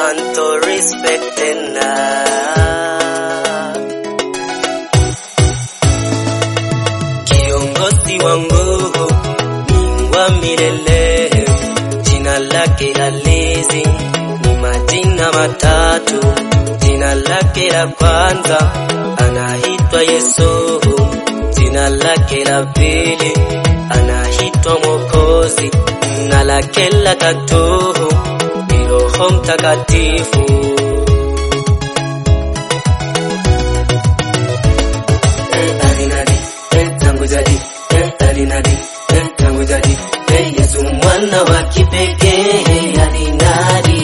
anto respect tena. Kiongozi wangu ni wa milele, jina lake halisi ni majina matatu. Jina lake la kwanza anaitwa Yesu, jina lake la pili anaitwa Mwokozi, na lake la tatu ni Roho Mtakatifu. Eh, alinadi, eh, tangu jadi, eh, alinadi, eh, tangu jadi, eh, Yesu mwana wa kipekee alinadi.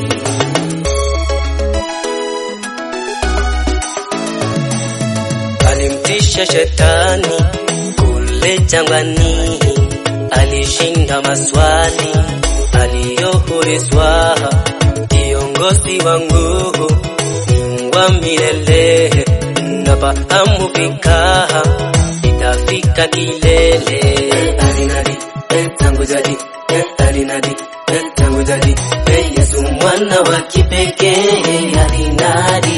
Alimtisha shetani kule jangwani, alishinda maswali aliyoulizwa. Kiongozi wangu ni wa milele, nafahamu fika itafika kilele. Alinadi eh, tangu jadi eh, alinadi eh, tangu jadi eh, Yesu mwana wa kipekee alinadi.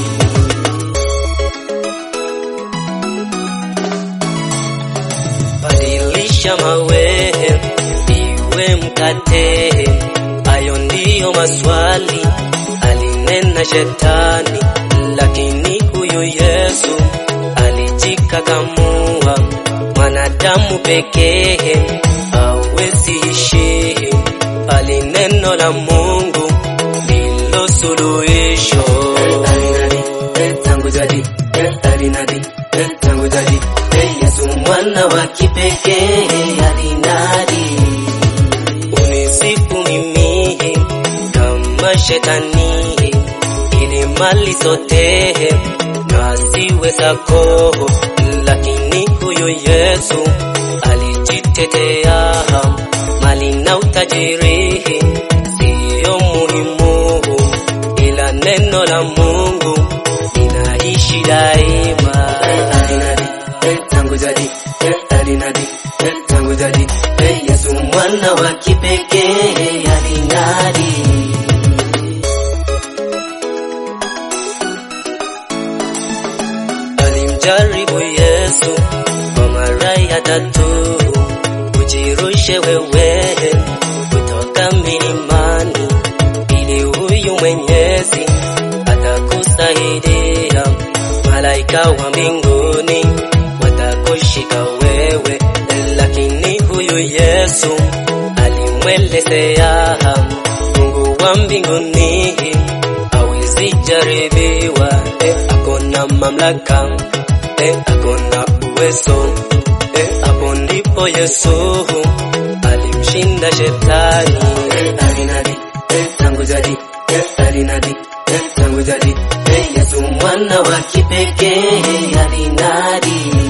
badilisha mawe iwe mkate. Hayo ndiyo maswali alinena shetani, lakini huyu Yesu alijikakamua. Mwanadamu pekee hawezi ishi, bali neno la Mungu ndilo suluhisho. Alinadi eh, tangu jadi eh, alinadi eh, tangu jadi eh, Yesu mwana wa kipekee alinadi. Unisifu mimi kama shetani, ili mali zote na siwe zako, lakini huyu Yesu alijitetea. Mali na utajiri siyo muhimu, ila neno la Mungu linaishi daima. Alinadi eh, tangu jadi eh, alinadi eh, tangu jadi eh, Yesu mwana wa kipekee alinadi. Alimjaribu Yesu kwa mara ya tatu, ujirushe wewe kutoka milimani, ili huyu Mwenyezi atakusaidia. Malaika wa mbinguni watakushika wewe, lakini huyu Yesu alimwelezea Mungu wa mbinguni hawezi jaribiwa, eh, akona mamlaka eh, akona uwezo eh, hapo ndipo Yesu alimshinda shetani eh, alinadi eh, tangu jadi eh, alinadi eh, tangu jadi eh, Yesu mwana wa kipekee alinadi